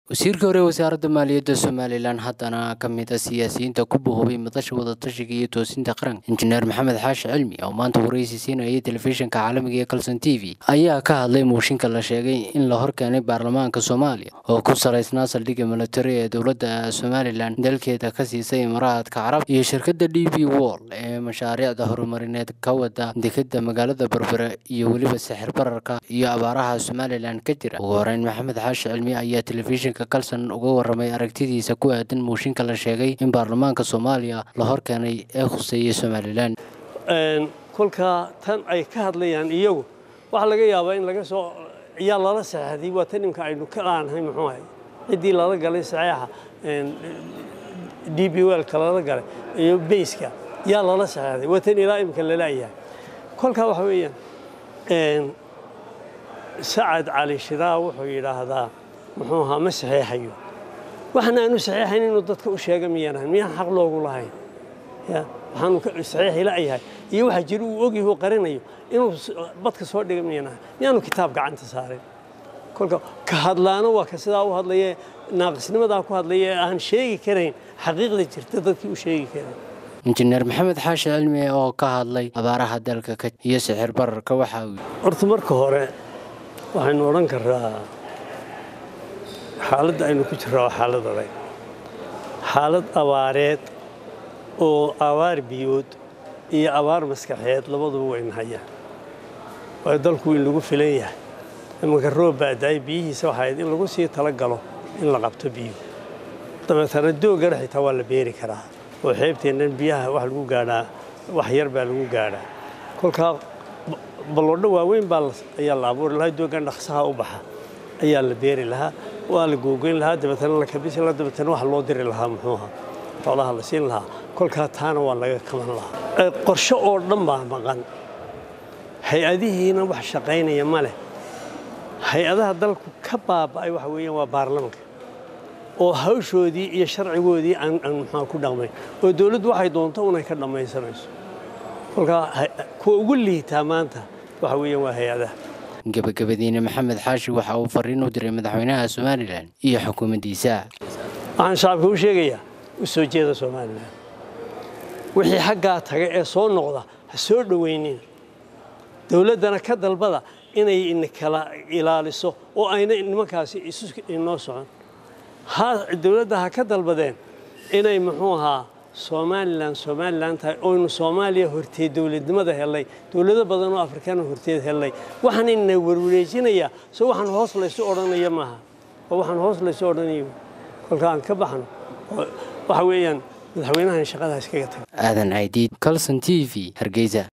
wasiirka hore wasaaradda maaliyadda somalilan haddana ka mid a siyaasiyiinta ku bohoobay madasha wadatashiga iyo toosinta qaranka injineer maxamed xaashi cilmi oo maanta waraysi siinayay telefishinka caalamiga ee kalson t v ayaa ka hadlay muushinka la sheegay in la horkeenay baarlamaanka soomaaliya oo ku salaysnaa saldhigga militari ee dowladda somalilan dalkeeda ka siisay imaaraadka carab iyo shirkadda d b wall ee mashaariicda horumarineed ka wada dekeda magaalada berbere iyo weliba sixir bararka iyo abaaraha somalilan ka jira ugu horeyn maxamed xaashi cilmi ayaa telefishin kalson uga waramay aragtidiisa ku aadan muushinka la sheegay in baarlamaanka soomaaliya la horkeenay ee khuseeyey somalilan kolkaa tan ay ka hadlayaan iyagu waxaa laga yaabaa in laga soo yaa lala saxeexday waa tan imka aynu ka laanahay muxuu ahay ciddii lala galay saxeexa d b welka lala galay iyo bayska yaa lala saxeexday waa tan ilaa imka lalayahay kolkaa waxa weeyaan sacad cali shiraa wuxuu yidhaahdaa muxuu ahaa ma saxeexayo waxaan aanu saxeexayn inuu dadka u sheega miyaan ahayn miyaan xaq loogu lahayn ya waxaanu saxeexi la'yahay iyo waxa jira uu ogyahay uu qarinayo inuu badka soo dhiga miyaan ahayn miyaanu kitaab gacanta saarin kolka ka hadlaano waa ka sidaa u hadlaya naaqisnimadaa ku hadlaya ee aan sheegi karayn xaqiiqda jirta dadkii u sheegi karayn injineer maxamed xaashi cilmi oo ka hadlay abaaraha dalka iyo sixir bararka waxa uu horta marka hore waxaynu odhan karaa xaaladda aynu ku jirra waa xaalad adag xaalad abaareed oo abaar biyood iyo abaar maskaxeed labaduba wayna hayaan waayo dalku in lagu filan yahay imanka roob baadaay biyihiisa waxaa ahayd in lagu sii tala galo in la qabto biyo dabeetana doogana xitaa waa la beeri karaa oo xeebteennan biyaha wax lagu gaadhaa wax yar baa lagu gaadhaa kolkaa balloodho waaweyn baa ayaa la abuuri lahaa doogan dhaqsaha u baxa ayaa la beeri lahaa waa la googoyn lahaa dabeetana la kabisi lahaa dabeetana wax loo diri lahaa muxuuha xoolaha la siin lahaa kolkaa taana waa laga kaban lahaa qorshe oo dhan baa maqan hay-adihiina wax shaqaynaya ma leh hay-adaha dalku ka baaba'ay waxa weeyaan waa baarlamanka oo hawshoodii iyo sharcigoodii aan muxua ku dhaqmayn oo dowladdu waxay doonto unay ka dhammaysanayso kolkaa kuwa ugu liitaa maanta waxa weeyaan waa hay-adaha gabagabadiina maxamed xaashi waxa uu fariin u diray madaxweynaha somalilan iyo xukuumaddiisa waxaan shacabka u sheegayaa u soo jeeda somalilan wixii xaggaa taga ee soo noqda ha soo dhowaynin dowladdana ka dalbada inay inkala ilaaliso oo ayna nimankaasi isu inoo socon dowladda ha ka dalbadeen inay muxuu ahaa somalilan somalilan tahay oynu soomaaliya horteed dowladnimada helay dowlado badan oo afrikaana horteed helay waxaan ina warwareejinayaa so waxaan hoos laysu odhanaya maaha oo waxaan hoos laysu odhanayo kolka aan ka baxno waxa weeyaan madaxweynahan shaqadaas kaga taga aadan aidiid calson t v hargeysa